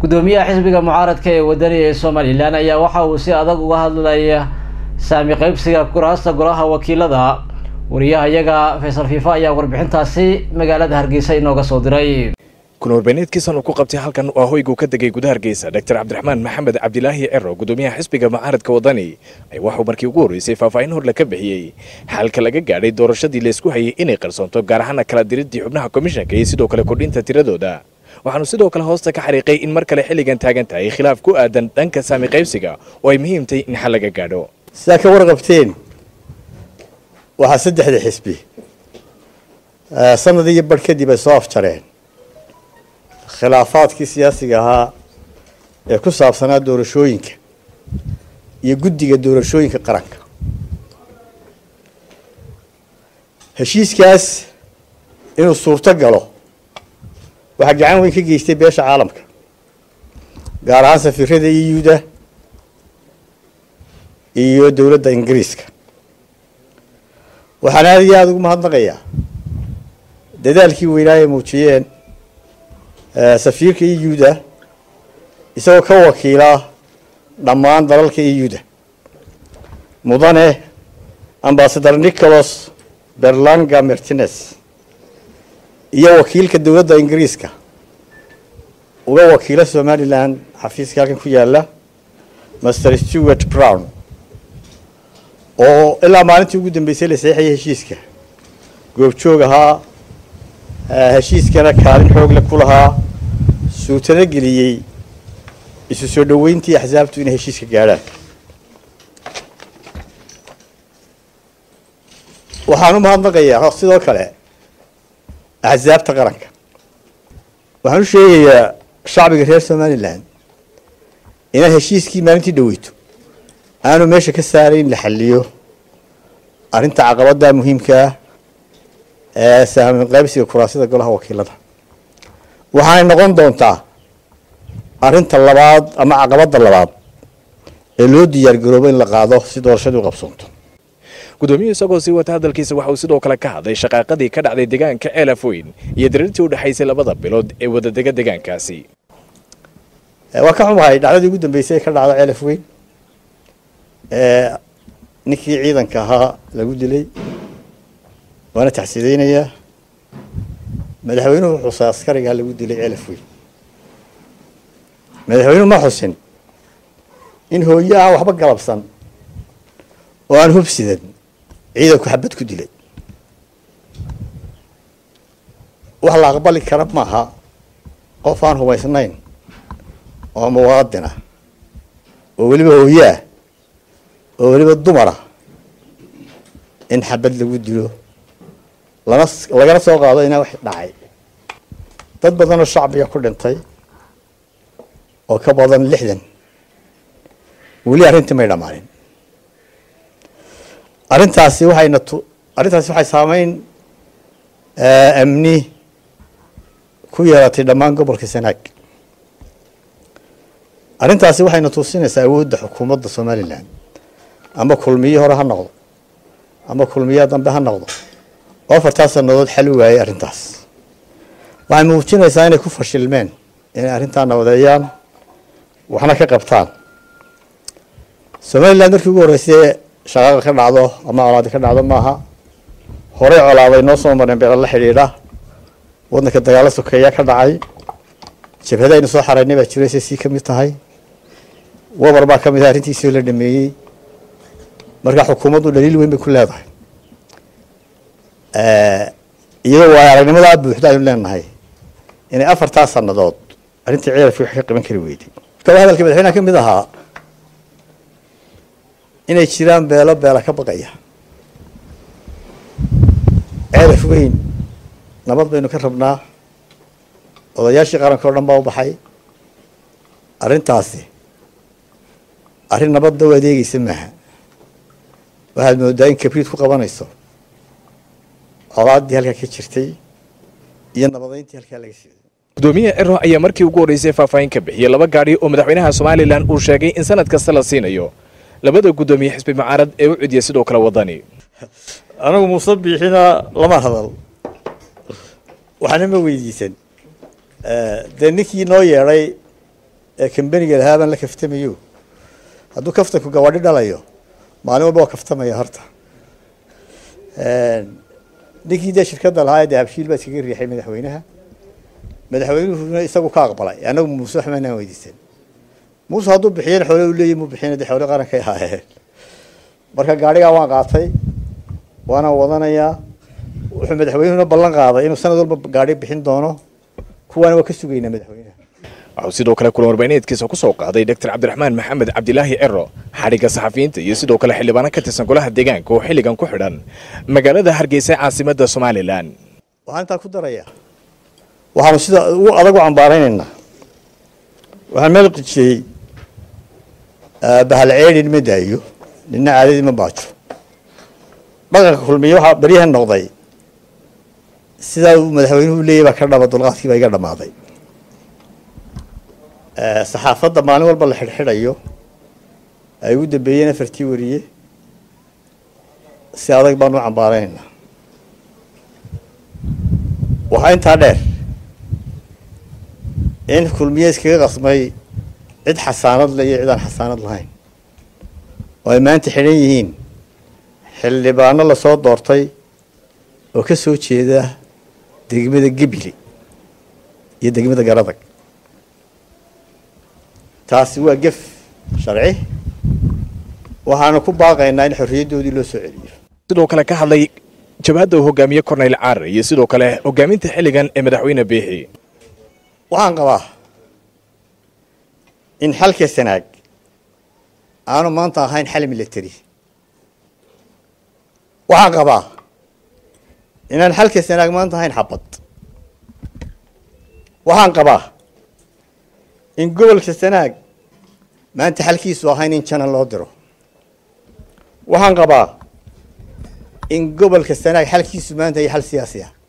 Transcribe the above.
gudoomiyaha xisbiga mucaaradka ee wadaniga ee somalilan ayaa waxa uu si adag uga hadlaya saami qaybsiga kuraasta golaha wakiilada wariyaha iyaga faysal fiifa ayaa warbixintaasi magaalada hargeysa inooga soo diray kuna warbaahineedkiisan uu ku qabtay halkan waa hoyguu ka degay gudaha hargeysa doctor cabdiraxmaan maxamed cabdilaahi cero gudoomiyaha xisbiga mucaaradka wadani ayaa waxuu markii ugu horreysay faahfaahin horle ka bixiyey xalka laga gaadhay doorashadii laysku hayay inay qarsoonto gaar ahaana kala diridii xubnaha komishanka iyo sidoo kale kordhinta tiradooda waxaanu sidoo kale hoosta ka xariiqay in mar kale xilligan taagan tahay khilaaf ku aadan dhanka saami qaybsiga oo ay muhiimtay in xal laga gaadho sidaa ka warqabteen waxaa saddexda xisbi sanad iyo barh kadib ay soo afjareen khilaafaadkii siyaasiga ahaa ee ku saabsanaa doorashooyinka iyo guddiga doorashooyinka qaranka heshiiskaas inuu suurto galo waxaa gacan weyn ka geystay beesha caalamka gaar ahaan safiirada euda iyo dowladda ingiriiska waxaan aada iyo aada ugu mahadnaqayaa dadaalkii weynaa ay muujiyeen safiirka euda isagoo ka wakiila dhammaan dalalka euda mudane ambasador nicholas berlanga martinez iyo wakiilka dowladda ingiriiska uga wakiila somalilan xafiiska halkan ku yaala master stewart brown oo ilaa maalintii ugu dambeysay la saxiixayay heshiiska goobjoog ahaa heshiiskana kaalin xoogle ku lahaa suutano geliyey isu soo dhoweyntii axsaabtu inay heshiiska gaadhaan waxaan u mahadnaqayaa sidoo kale axsaabta qaranka waxaan u sheegayaa shacbiga reer somalilan inaan heshiiskii maalintii dhaweyto aanu meesha ka saarayn la xaliyo arrinta caqabada muhiimkaa ee sahmin qaybsiga kuraasida golaha wakiilada waxaanay noqon doontaa arrinta labaad ama caqabada labaad ee loo diyaar garoobo in la qaado si doorashadu u qabsoonto gudoomiyuhu isagoo sii wata hadalkiisa waxa uu sidoo kale ka hadlay shaqaaqadii ka dhacday deegaanka ceelafoyn iyo diriirtii u dhexaysay labada bilood ee wadadega deegaankaasi waa ka xumahay dhacdadii ugu dambeysay ee ka dhacda ceelafoyn ninkii ciidanka ahaa lagu dilay waana taxsiideynayaa madaxweynuhu xusay askarigaa lagu dilay ceelafoyn madaxweynuhu ma xusin in hooyo aan waxba galabsan oo aan hubsidan ciidanku xabad ku dilay wax la aqbali kara maaha qof aan hubaysnayn oo muwaadin ah oo weliba hooyo ah oo weliba dumara in xabad lagu dilo lana lagana soo qaado inaa wax dhacay dad badanoo shacbiga ku dhintay oo ka badan lixdan weli arrintii may dhammaanin arrintaasi waxayna tu arrintaasi waxay saameyn amni ku yeelatay dhammaan gobolka sanaag arrintaasi waxayna tusinaysaa awoodda xukuumadda somalilan ama kulmiyo hore ha noqdo ama kulmiyo dambe ha noqdo oo afartaa sanadood xal u waayay arrintaas waxay muujinaysaa inay ku fashilmeen inay arrintaa nabadeeyaan waxna ka qabtaan somaliland markii ugu horreysay shaqaaqa ka dhacdo ama colaadi ka dhacdo maaha horey colaaday noo soo mareen beela la xidhiidha waddanka dagaalo sokeeya ka dhacay jabhadaynu soo xaraynay baa jiray say sii ka mid tahay wabar baa ka mid ah arrintiisii la dhameeyey marka xukuumaddu dhaliil weyn bay ku leedahay iyadoo waayo aragnimadaa buuxda aynu leenahay inay afartaa sanadood arrintii ceelafki wax ka qaban kari weyday kaba hadalka madaxweynaha ka mid ahaa inay jiraan beelo beela ka baqaya ceelaf weyn nabad baynu ka rabnaa odayaashii qaranka o dhan baa u baxay arrintaasi arrin nabadda u adeegeysa maaha waxaad moodaa in kabriid ku qabanayso colaaddii halkaa ka jirtay iyo nabadeyntii halkaa laga siiday gudoomiyaha cero ayaa markii ugu horreysay faahfaahin ka bixiyey laba gaadhi oo madaxweynaha somalilan uu sheegay in sanad kasta la siinayo labada guddoomiye xisbi mucaarad ee u cidiya sidoo kale wadani anigu muuse biixina lama hadal waxaana ma weydiisan dee ninkii noo yeedhay ee kambaniga lahaa baan la kaftamayo hadduu kaftanku gawadhi dhalayo maalin walba waa kaftamaya horta ninkii dee shirkadda lahaa ee dee habshiil baa iskaga riixay madaxweynaha madaxweynuhuna isagu ka aqbalay annagu muuse waxmaanaan weydiisan muuse hadduu bixiyana xoole u leeyahy mu bixiyana dee xoole qarankay ahaayeen marka gaadhigaa waan qaatay waana wadanayaa wuxuu madaxweynuhuna ballan qaaday inuu sanad walba gaadhi bixin doono kuwaana waa ka sugaynaa madaxweynaha waxuu sidoo kale kulan warbaahineedkiisa ku soo qaaday doctor cabdiraxmaan maxamed cabdilaahi cero xadhigga saxafiyiinta iyo sidoo kale xildhibaano ka tirsan golaha deegaanka oo xilligan ku xidhan magaalada hargeysa caasimadda somalilan waxaan intaa ku darayaa waxaanu sida ugu adag u cambaaraynaynaa waxaan meel qijiyey bahal ceedhin ma daayo nina caadadii ma baajo dhaqanka kulmiye waxaa beryahan noqday sidaa uu madaxweynuhu leeyahy baa ka dhaba dulqaadkii baa iga dhammaaday saxaafadda maalin walba la xidhxidhayo ay ugu dambeeyeen afartii wariye si adag baanu u cambaaraynaynaa waxaa intaa dheer in kulmiye iskaga qasmay cid xasaanad le iyo cid aan xasaanad lahayn oo ay maanta xidhan yihiin xildhibaano lasoo doortay oo ka soo jeeda degmada gebile iyo degmada garadag taasi waa gef sharci waxaanu ku baaqaynaa in xorriyaddoodii loo soo celiyo sidoo kale ka hadlay jabhadda uu hogaamiye corneyl caar iyo sidoo kale hogaaminta xilligan ee madaxweyne biixi waxaan qabaa in xalka sanaag aanu maanta ahayn xal military waxaan qabaa inaan xalka sanaag maanta ahayn xabad waxaan qabaa in gobolka sanaag maanta xalkiisu ahayn in janan loo diro waxaan qabaa in gobolka sanaag xalkiisu maanta iyo xal siyaasi ah